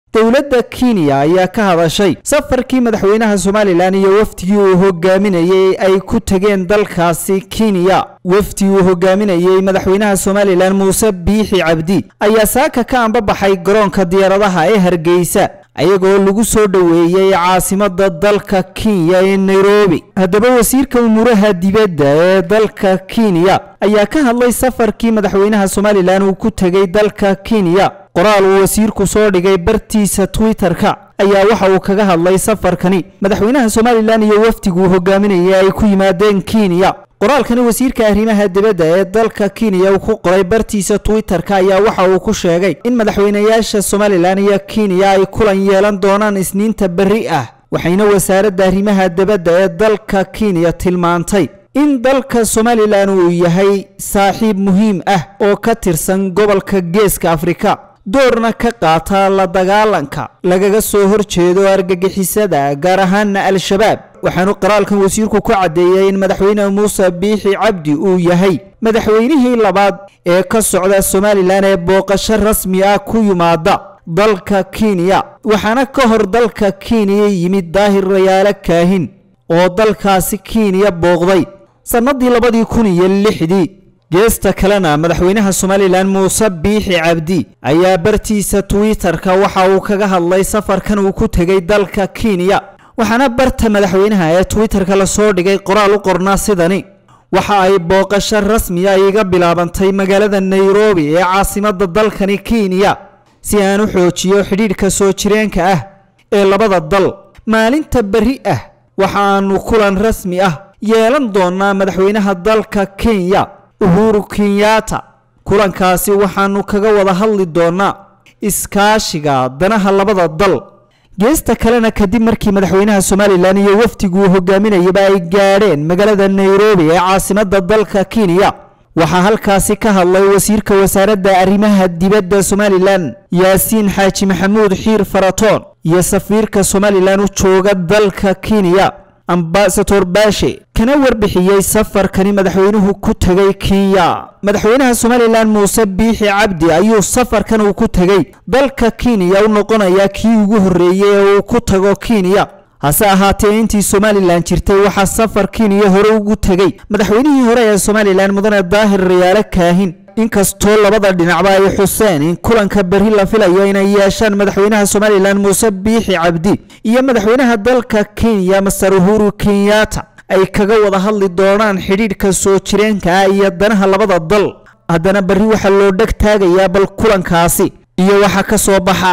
dowladda kenya ayaa ka hadashay safarkii madaxweynaha somalilan iyo wafdigii uu hogaaminayey ay ku tegeen dalkaasi kenya wafdi uu hogaaminayey madaxweynaha somalilan muuse biixi cabdi ayaa saaka ka ambabaxay garoonka diyaaradaha ee hargeysa ayagoo lagu soo dhoweeyey caasimada dalka kenya ee nairobi haddaba wasiirka umuuraha dibadda ee dalka kenya ayaa ka hadlay safarkii madaxweynaha somalilan uu ku tegey dalka kenya qoraal uu wasiirku soo dhigay bartiisa twitter-ka ayaa waxa uu kaga hadlay safarkani madaxweynaha somalilan iyo wafdiguu hogaaminayay ay ku yimaadeen kenya qoraalkani wasiirka arrimaha dibadda ee dalka kenya uu ku qoray bartiisa twitter-ka ayaa waxa uu ku sheegay in madaxweynayaasha somalilan iyo kenya ay kulan yeelan doonaan isniinta berri ah waxayna wasaaradda arrimaha dibadda ee dalka kenya tilmaantay in dalka somalilan uu yahay saaxiib muhiim ah oo ka tirsan gobolka geeska afrika doorna ka qaata la dagaalanka lagaga soo horjeedo argagixisada gaar ahaana al-shabaab waxaanu qoraalkan wasiirku ku caddeeyey in madaxweyne muuse biixi cabdi uu yahay madaxweynihii labaad ee ka socda somalilan ee booqasho rasmi ah ku yimaada dalka kenya waxaana ka hor dalka kenya yimid daahir rayaalo kaahin oo dalkaasi kenya booqday sannadii labadii kun iyo lixdii geesta kalena madaxweynaha somalilan muuse biixi cabdi ayaa bartiisa twitter-ka waxa uu kaga hadlay safarkan uu ku tegey dalka kenya waxaana barta madaxweynaha ee twitter-ka lasoo dhigay qoraal u qornaa sidani waxa ay booqasho rasmiya iga bilaabantay magaalada nairobi ee caasimada dalkani kenya si aan u xoojiyo xidhiidhka soo jireenka ah ee labada dal maalinta berri ah waxaanu kulan rasmi ah yeelan doonaa madaxweynaha dalka kenya uhuru kenyatta kulankaasi waxaanu kaga wada hadli doonaa iskaashiga danaha labada dal geesta kalena kadib markii madaxweynaha somalilan iyo wafdiguu hogaaminayaba ay gaadheen magaalada nairobi ee caasimada dalka kenya waxaa halkaasi ka hadlay wasiirka wasaaradda arrimaha dibadda somalilan yaasiin xaaji maxamuud xiir faratoon iyo safiirka somalilan u jooga dalka kenya ambasador baashe kana warbixiyey safarkani madaxweynuhu ku tegey kenya madaxweynaha somalilan muuse biixi cabdi ayuu safarkan uu ku tegey dalka kenya u noqonayaa kii ugu horreeyey ee uu ku tago kenya hase ahaatee intii somalilan jirtay waxaa safar kenya hore ugu tegey madaxweynihii hore ee somalilan mudane daahir rayaalo kaahin inkastoo labada dhinacba ay xuseen in kulanka berri la filayo inay yeeshaan madaxweynaha somalilan muuse biixi cabdi iyo madaxweynaha dalka kenya master uhuru kenyatta ay kaga wada hadli doonaan xidhiidhka soo jireenka ah iyo danaha labada dal haddana berri waxaa loo dheg taagayaa bal kulankaasi iyo waxa ka soo baxa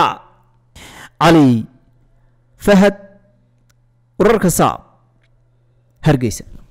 cali fahad wararka saab hargeysa